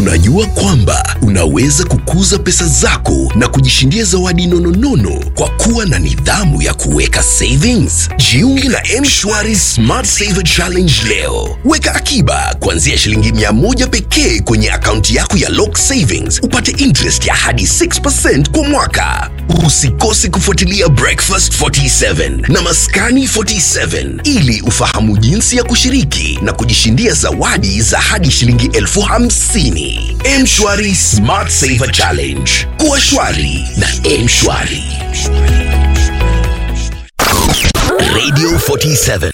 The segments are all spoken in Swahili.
Unajua kwamba unaweza kukuza pesa zako na kujishindia zawadi nononono kwa kuwa na nidhamu ya kuweka savings? Jiunge na M-Shwari Smart Saver Challenge leo. Weka akiba kuanzia shilingi mia moja pekee kwenye akaunti yako ya Lock Savings, upate interest ya hadi 6% kwa mwaka. Usikose kufuatilia Breakfast 47 na Maskani 47 ili ufahamu jinsi ya kushiriki na kujishindia zawadi za hadi shilingi elfu hamsini. Mshwari Smart Saver Challenge. Kuwa shwari na Mshwari. Radio 47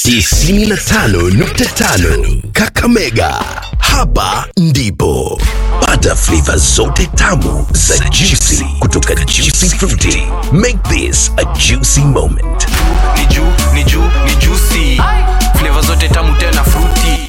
95.5 Kakamega. Hapa ndipo pata flavor zote tamu za juicy kutoka Juicy Fruity. Make this a juicy moment. ni juu ni juu ni juicy flavor zote tamu tena fruity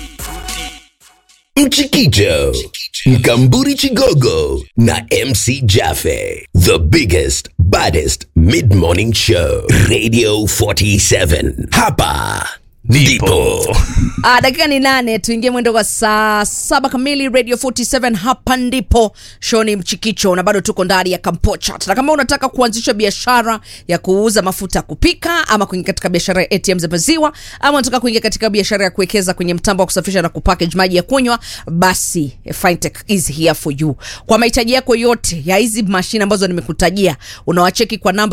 Mchikicho, Mkamburi Chigogo na MC Jaffe. The biggest, baddest mid-morning show. Radio 47. Hapa ndipo. Ah, dakika ni nane tuingie mwendo kwa saa saba kamili radio 47 hapa ndipo show ni mchikicho na bado tuko ndani ya kampochat na kama unataka kuanzisha biashara ya kuuza mafuta ya kupika ama kuingia katika biashara ya atm za maziwa ama unataka kuingia katika biashara ya kuwekeza kwenye mtambo wa kusafisha na kupackage maji ya kunywa basi fintech is here for you kwa mahitaji yako yote ya hizi mashine ambazo nimekutajia unawacheki kwa namba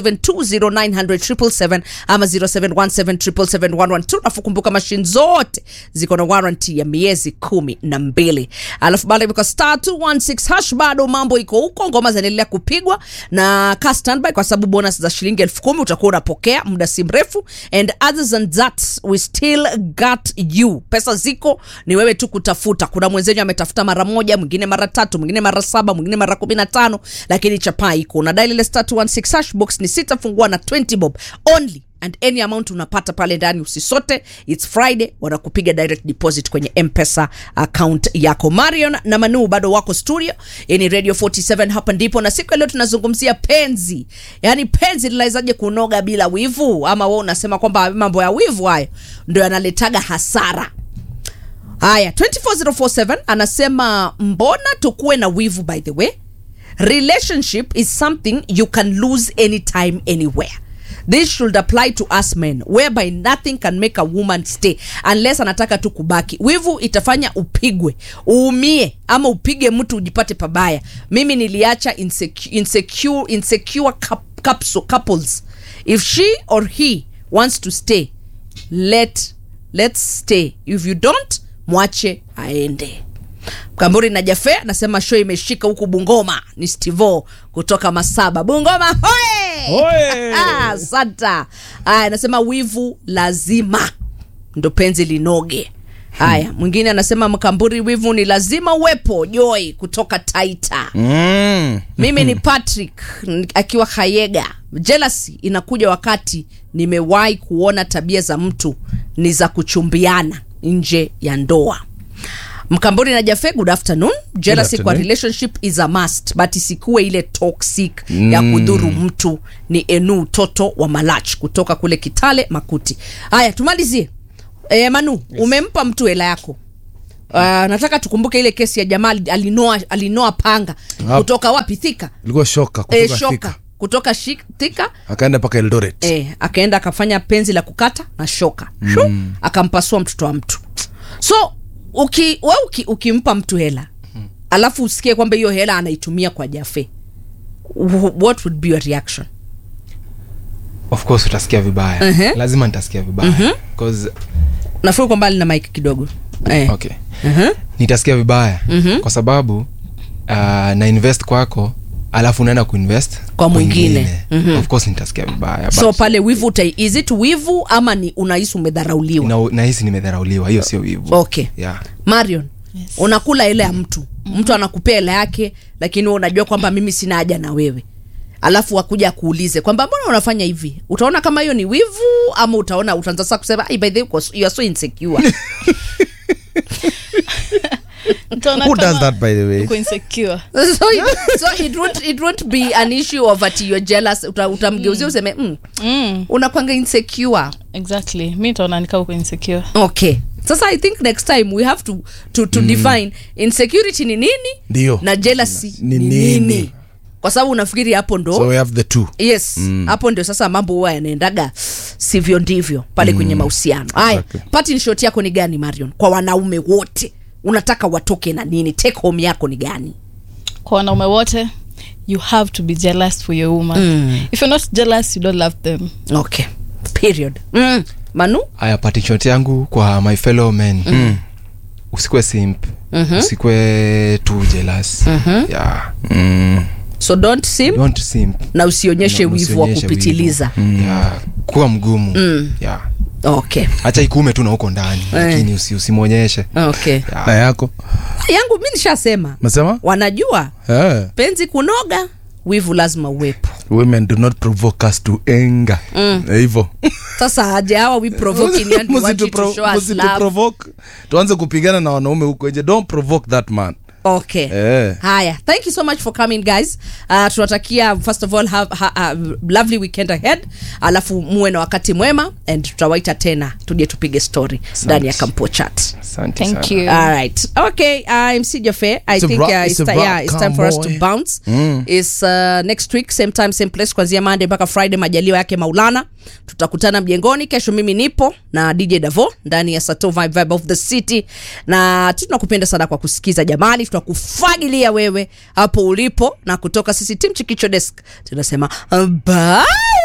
0720900777 ama 0717771112 alafu kumbuka mashine zote ziko na warranty ya miezi kumi na mbili alafu baada ya star 216 hash bado mambo iko huko ngoma zinaendelea kupigwa na ka standby kwa sababu bonus za shilingi elfu kumi utakuwa unapokea muda si mrefu and other than that we still got you pesa ziko ni wewe tu kutafuta kuna mwenzenyu ametafuta mara moja mwingine mara tatu mwingine mara saba mwingine mara kumi na tano lakini chapaa iko unadai ile star 216 hash box ni sita fungua na 20 bob only and any amount unapata pale ndani usisote its friday wanakupiga direct deposit kwenye mpesa account yako marion na manu bado wako studio Hii ni radio 47 hapa ndipo na siku ya leo tunazungumzia penzi yaani penzi linawezaje kunoga bila wivu ama we unasema kwamba mambo ya wivu hayo ndo yanaletaga hasara haya 24047 anasema mbona tukuwe na wivu by the way relationship is something you can lose anytime anywhere this should apply to us men whereby nothing can make a woman stay unless anataka tu kubaki wivu itafanya upigwe uumie ama upige mtu ujipate pabaya mimi niliacha insecure, insecure, insecure coup- capsule, couples if she or he wants to stay let let's stay if you don't mwache aende mkamburi na jafe anasema show imeshika huku bungoma ni stivo kutoka masaba bungoma hoe Hoe! Ah, santa aya anasema wivu lazima ndo penzi linoge haya mwingine anasema mkamburi wivu ni lazima uwepo joy kutoka taita Mm. mimi ni patrick n- akiwa hayega jealousy inakuja wakati nimewahi kuona tabia za mtu ni za kuchumbiana nje ya ndoa mkamburi na jafe good afternoon jealousy kwa afternoon. relationship is a must but isikuwe ile toxic mm. ya kudhuru mtu ni enu toto wa malach kutoka kule kitale makuti haya tumalizie e, manu yes. umempa mtu hela yako Uh, nataka tukumbuke ile kesi ya jamaa ali- alinoa, alinoa panga Hap- kutoka wapi thika ilikuwa shoka e, kutoka shoka Thika. kutoka shi- thika akaenda mpaka eldoret e, akaenda akafanya penzi la kukata na shoka Shu, akampasua mtoto wa mtu so uki, we uki, ukimpa mtu hela alafu usikie kwamba hiyo hela anaitumia kwa jafe wh- what would be your reaction of course utasikia vibaya Mhm. lazima nitasikia vibaya Cause, nafuri kwa mbali na mike kidogo eh. okay Mhm. nitasikia vibaya kwa sababu uh, na invest kwako alafu unaenda kuinvest Kwa mwingine. kwingine. of course nitasikia vibaya so but pale wivu utai is it wivu ama ni unahisi umedharauliwa na- nahisi nimedharauliwa hiyo sio wivu okay yeah. marion yes. unakula hela ya mtu mtu anakupea hela yake lakini wewe unajua kwamba mimi sina haja na wewe alafu akuja akuulize kwamba mbona unafanya hivi utaona kama hiyo ni wivu ama utaona utaanza sasa kusema "Ai, by the way uko- you are so insecure Utaona Who kama does that, by the way? uko insecure so, it, so it, won't, it won't be an issue of ati you're jealous Uta, utamgeuzia useme mm, mm, unakwanga insecure exactly mi taona nikaa uko insecure okay sasa i think next time we have to, to, to mm. define insecurity ni nini Ndio. na jealousy Ni ni nini? nini kwa sababu unafikiri hapo ndo so we have the two yes hapo ndio sasa mambo huwa yanaendaga sivyo ndivyo pale kwenye mahusiano haya Exactly. parting shot yako ni gani marion kwa wanaume wote unataka watoke na nini take home yako ni gani kwa wanaume wote you have to be jealous for your woman mm. if you're not jealous you don't love them okay period mm. manu haya patishot yangu kwa my fellow men mm. usikwe simp mm-hmm. usikwe tu jealous mm-hmm. yeah. mm. so don't sim don't simp na usionyeshe Na wivu wa usionyeshe kupitiliza wivu. yeah. kuwa mgumu mm. yeah. okay hacha ikume tu na huko ndani lakini usi, usimwonyeshe okay yeah. na yako yangu mi nishasema mesema wanajua yeah. penzi kunoga wivu lazima uwepo women do not provoke us to anger hivo sasa aje hawa we provoking and we want you to show us love provoke tuanze kupigana na wanaume huko nje don't provoke that man okay Eh. haya thank you so much for coming guys uh, tunatakia first of all have, ha, ha, lovely weekend ahead alafu muwe na wakati mwema and tutawaita tena tuje tupige story ndani ya kampo chat asante thank sana. you All right. Okay. I'm CJ Fair. I It's a think wrap- uh, it's it's, a ti- wrap. yeah, it's Come time for us to on. bounce. It's uh, next week same time same place kuanzia Monday mpaka Friday majaliwa yake Maulana. Tutakutana mjengoni kesho mimi nipo na DJ Davo ndani ya Sato Vibe Vibe of the City. Na tunakupenda sana kwa kusikiza jamani. Tunakufagilia wewe hapo ulipo na kutoka sisi team Chikicho Desk. Tunasema uh, bye.